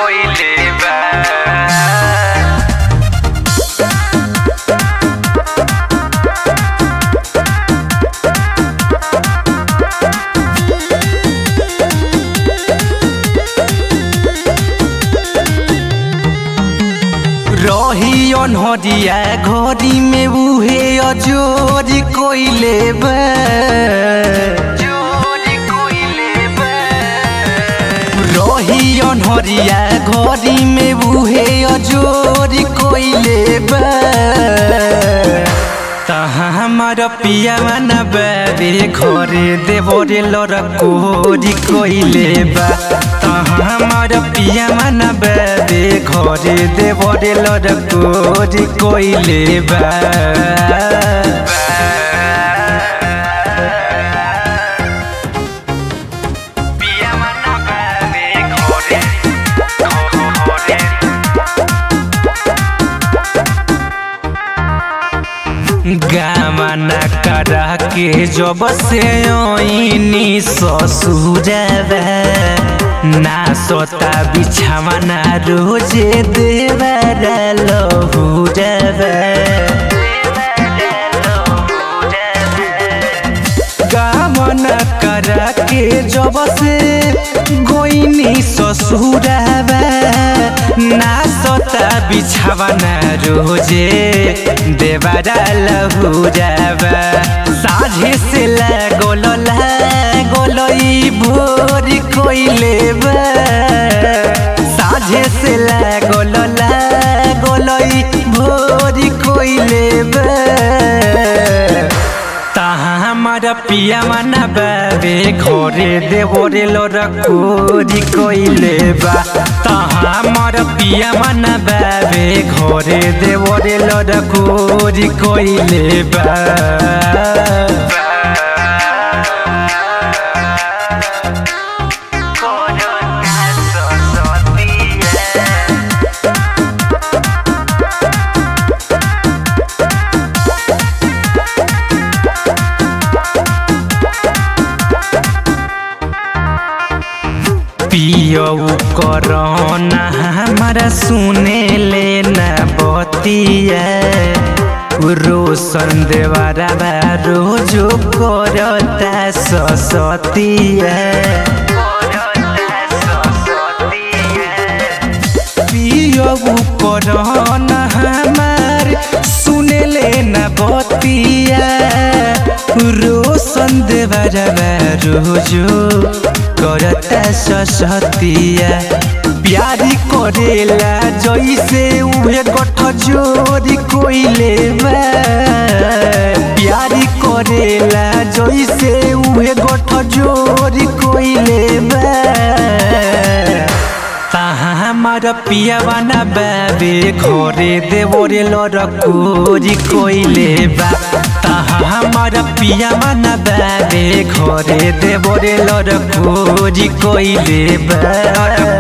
कोइले बा रही अनहरिया घड़ी में उहे अजोर कोइले बा रही अनहरिया घड़ी में उहे अजोर कोइले बा तहाँ हमार पिया मन बाबे घरे देवरे लड़कोरी कोइले बा तहाँ हमार पिया मन बाबे घरे देवरे लड़कोरी कोइले बा पिया मन बाबे घरे घरे गामना करा के जब से ओइनी ससुरबा ना सोता बिछावना रोजे देवरा लहुरबा गामना करा के जब से गोइनी ससुरबा ना सोता बिछावना रोजे देवरा लहुरबा साझे से लागोल लागोल ई भोर कोइले बा साझे से लागोल लागोल ई भोर कोइले बा ताहा हमारा पिया माना बाबे घरे देवरे लड़कोरी कोइले बा ताहा हमारा पिया माना बाबे घरे देवरे लड़कोरी कोइले बा पियऊ करना हमारा सुने लेना बतिया रोशन देवारा बा रोजो करता ससतिया पियऊ करना हमार सुने लेना बतिया रोशन देवारा बा रोजो करता ससतिया प्यारी करेला जैसे उहे गठ जोरी कोइले बा प्यारी करेला जैसे उहे गठ जोरी कोइले बा ताहा हमार पिया बना बाबे घरे देवरे लड़कोरी कोइले बा ताहा हमार पिया बना बाबे घरे देवरे लड़कोरी कोइले बा